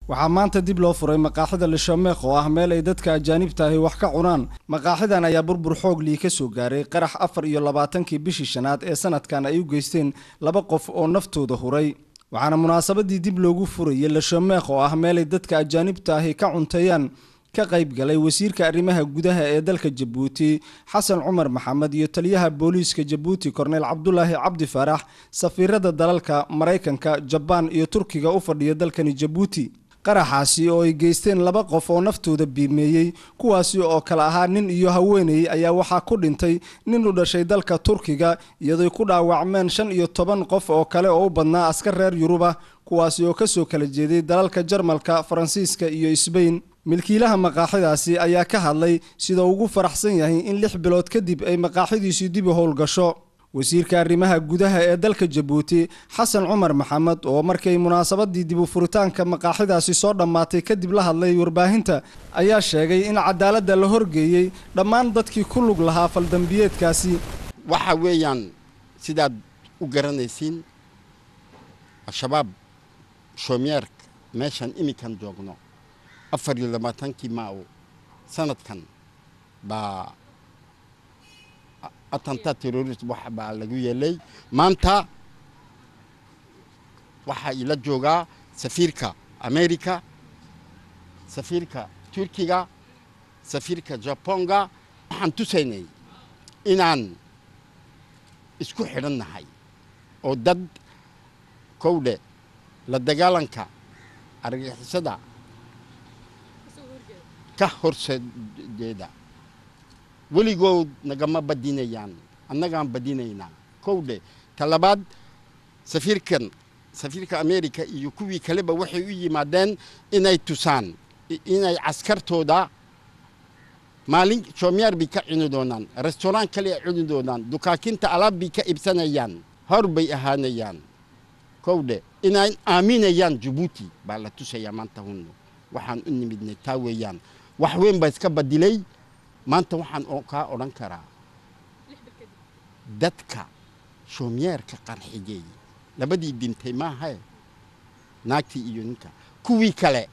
waxaa maanta dib loo furay maqaaxida lishameekh oo ah meel ay dadka ajaanibta ahi wax ka cunaan maqaaxidan ayaa burbur xoog lii ka soo gaaray qarax afar iyo labaatankii bishii shanaad ee sanadkan ay u geysteen laba qof oo naftooda huray waxaana munaasabadii dib loogu furayay lishameekh oo ah meelay dadka ajaanibta ahi ka cunteeyaan ka qayb galay wasiirka arrimaha gudaha ee dalka jabuuti xasan cumar maxamed iyo taliyaha booliiska jabuuti korneyl cabdulaahi cabdi faarax safiirada dalalka maraykanka jabaan iyo turkiga u fadhiya dalkani jabuuti qaraxaasi oo ay geysteen laba qof oo naftooda biimeeyey kuwaasi oo kale ahaa nin iyo haweeney ayaa waxaa ku dhintay nin u dhashay dalka turkiga iyadoy ku dhaawacmeen shan iyo toban qof oo kale oo u badnaa askar reer yuruba kuwaasi oo kasoo kala jeeday dalalka jarmalka faransiiska iyo sbain milkiilaha maqaaxidaasi ayaa ka hadlay sida ugu faraxsan yahay in lix bilood kadib ay maqaaxidiisii dib u howlgasho wasiirka arrimaha gudaha ee dalka jabuuti xasan cumar maxamed oo markay munaasabadii dib u furitaanka maqaaxidaasi soo dhammaatay kadib la hadlay warbaahinta ayaa sheegay in cadaaladda la horgeeyey dhammaan dadkii ku lug lahaa faldambiyeedkaasi waxa weeyaan sidaad u garanaysiin al-shabaab shoomeerk meeshan iminkan joogno afar iyo labaatankii maaw sanadkan baa atanta terrorist wax baa lagu yeelay maanta waxaa ila joogaa safiirka america safiirka turkiga safiirka japonga waxaan tusaynay inaan isku xidhan nahay oo dad kowdhe la dagaalanka argixisada ka horsejeeda weligood nagama badinayaan annagaan badinaynaa kowdhe talabaad safiirkan safiirka america iyo kuwii kaleba waxay u yimaadeen inay tusaan inay caskartooda maalin shoomiyaar bay ka cuni doonaan restaurant kale ay cuni doonaan dukaakinta alaab bay ka ibsanayaan hor bay ahaanayaan kowdhe inay aaminayaan jabuuti baa la tusayaa maanta hunno waxaan u nimidnay taa weeyaan wax weyn baa iska badilay maanta waxaan kaa odhan karaa dadka shoomiyeerka qarxigey labadii dintay maahae naagtii iyo ninka kuwii kale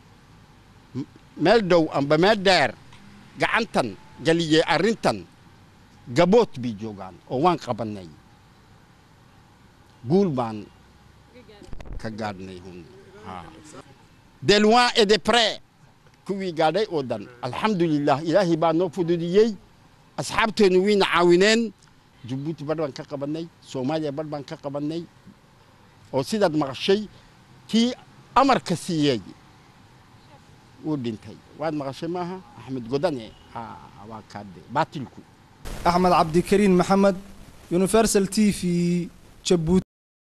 meel dhow amba meel dheer gacantan geliyey arrintan gabood bay joogaan oo waan qabannay guul baan ka gaadhnay hun de loin et de près kuwii gaadhay oo dhan alxamdulilah ilaahay baa noo fududiyey asxaabteennu wayna caawineen jabuuti badh baan ka qabannay soomaaliya badh baan ka qabannay oo sidaad maqashay kii amarka siiyey wuu dhintay waad maqashay maaha axmed godane waa kaade baatilku axmed cabdikariin maxamed universal t v jabuuti